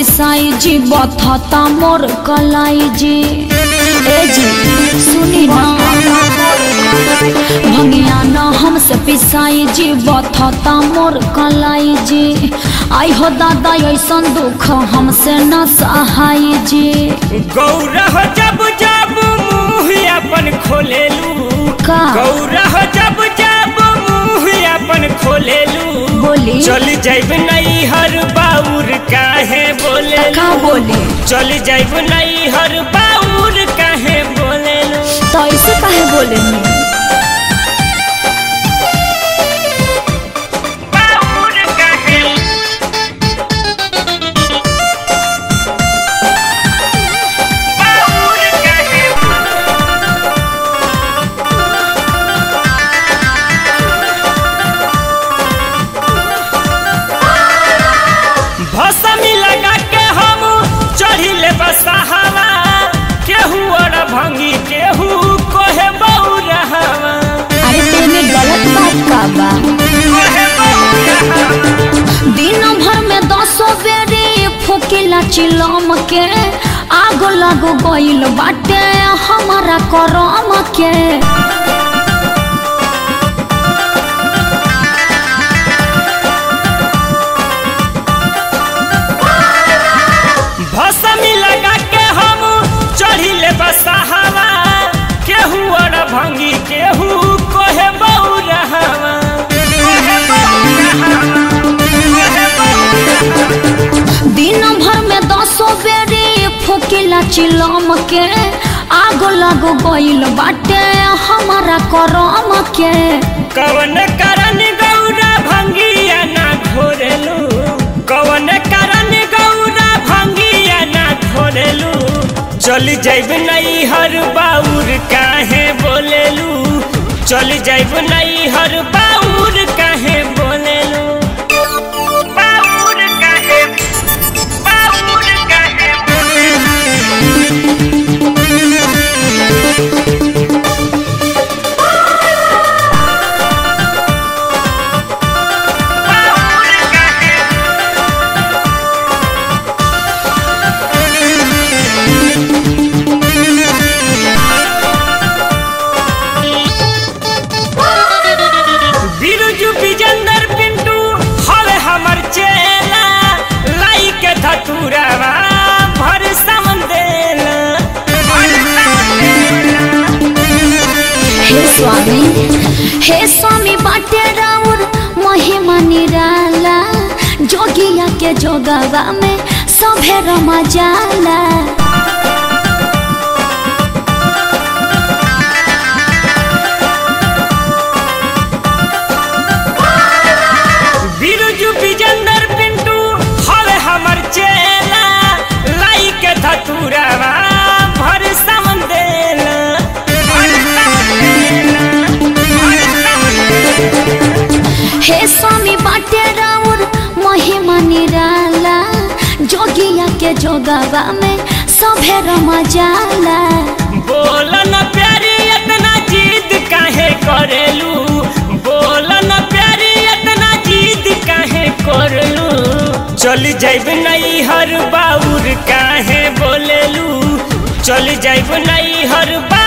पिसाई जी बथता मोर कलाई जी ए जी सुनी ना भंगिया न हमसे पिसाई जी बथता मोर कलाई जी आई हो दादा ऐसन दुख हमसे न सहाय जी गौरह जब जब मुँह अपन खोलेलू का गौरह जब जब मुँह अपन खोलेलू बोली चल जाइब नहीं हर बाउर काहे बोले का बोली चल जाइब नहीं हर बाउर काहे बोले तो ऐसे काहे बोले बाउर काहे बाउर काहे भसमी लगा के हम चढ़िले बसहावा केहू और भंगी केहू कोहे बौरहवा अरे तेने गलत बात का बा कोहे बौरहवा दिन भर में दसो बेरी फूकिला चिलम के आग लग गइल बाटे हमारा करम के भसमी लगा के हम चढ़िले बसहावा केहू और भंगी केहू कोहे बौरहवा कोहे बौरहवा कोहे बौरहवा दिन भर में दसो बेरी फूकिला चिलम के आग लग गइल बाटे हमारा करम के कवन करन गौरा भंगिया ना घोरेलू कवन करन गौरा भंगिया ना घोरेलू चल जाइब नहीं हर बाउर काहे बोलेलू चल जाइब नहीं हर बाउर काहे बोलेलू बाउर काहे बाउर काहे बोलेलू बाउर काहे बिरजू बिजंदर पिंटू हवे हमर चेला लाई के धतुरावा भर समंदेला हे स्वामी हे स्वामी बाटे राउर महिमा निराला जोगिया के जोगवा में सभे रमा जाला बिरजू बिजंदर पिंटू हवे हमर चेला लाई के धतुरावा भर समंदेला हे स्वामी बाटे राउर महिमा निराला जोगिया के जोगवा में सभे रमा जाला बोलन प्यारी इतना जिद काहे करेलू बोलन प्यारी इतना जिद काहे करलू चल जाइब नहीं हर बाउर काहे बोलेलू चल जाइब नहीं हर बा